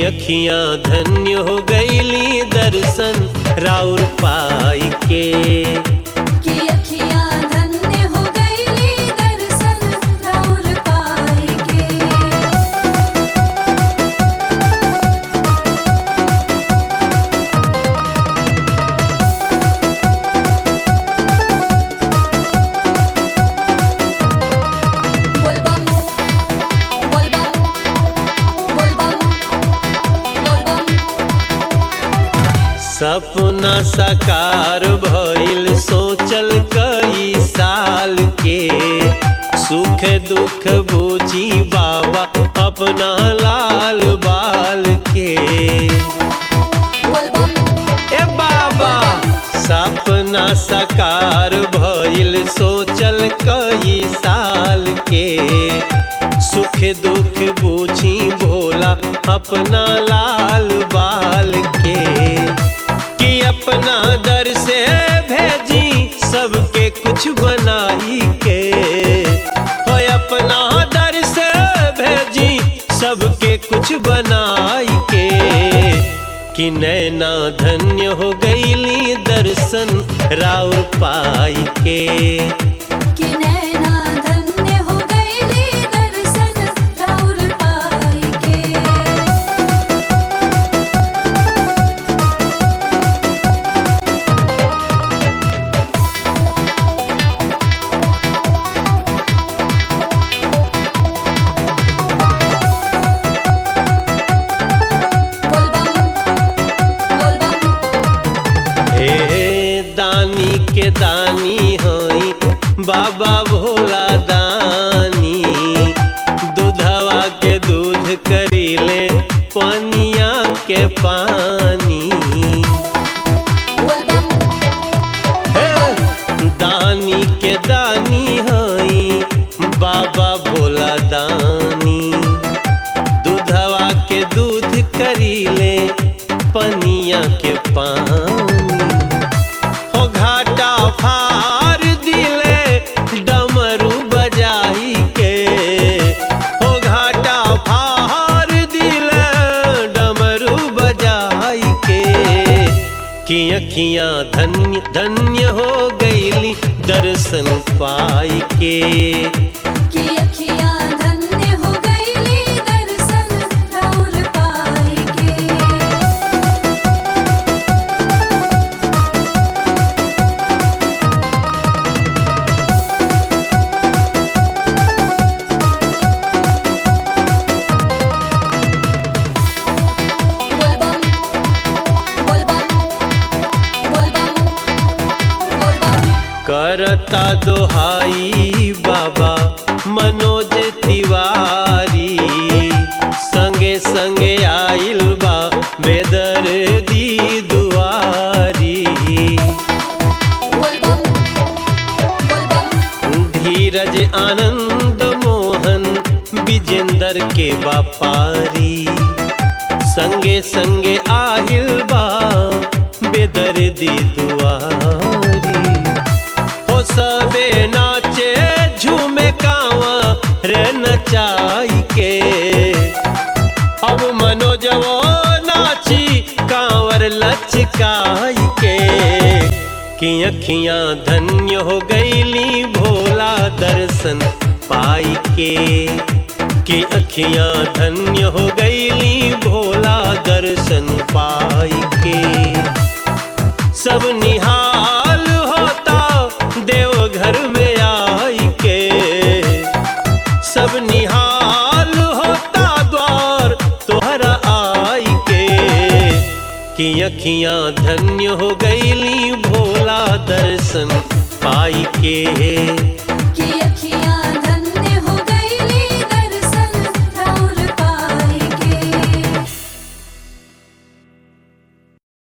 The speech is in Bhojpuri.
अखियां धन्य हो गईली दर्शन राउर पाई के कि अखियाँ धन्य हो गईली दर्शन राउर पाई के बोलबम बोलबम बोलबम बोलबम सपना साकार भइल सोचल कई साल के सुख दुख बूझी बाबा अपना लाल बाल के बोलबम ए बाबा सपना साकार भइल सोचल कई साल के सुख दुख बूझी भोला अपना लाल बाल के कि अपना दर से भेजी सबके कुछ बनाई के हो अपना दर से भेजी सबके कुछ बनाई के कि नैना धन्य हो गईली दर्शन राउर पाई के कि नैना धन्य हो गईली दर्शन राउर पाई के बोलबम बोलबम हे दानी के दानी हई बाबा भोला दानी दूधवा के दूध करीले पनिया के पानी बोलबम हे दानी के दानी हई बाबा भोला दानी दूधवा के दूध करीले पनिया के पानी हो घाटा फार दिले डमरू बजाई के हो घाटा फार दिले डमरू बजाई के कि अखियां धन्य धन्य हो गईली दर्शन पाई के कि अखियाँ धन्य हो गईली दर्शन राउर पाई के बोलबम बोलबम बोलबम बोलबम करता दोहाई बाबा मनोज तिवारी संगे संगे आइल बा बेदर दी दुआरी बोलबम बोलबम धीरज आनंद मोहन विजेंदर के बापारी संगे संगे आहिल बा बेदर दी दुआरी हो सबे नाचे झूमे कावा रे नचाई के अब मनोजवो नाची कांवर लचकाई के कि अखियां धन्य हो गईली भोला दर्शन पाई के कि अखियां धन्य हो गईली भोला दर्शन पाई के सब निहाल होता देवघर में आई के सब निहाल होता द्वार तोहरा आई के कि अखियां धन्य हो गईली भोला दर्शन पाई के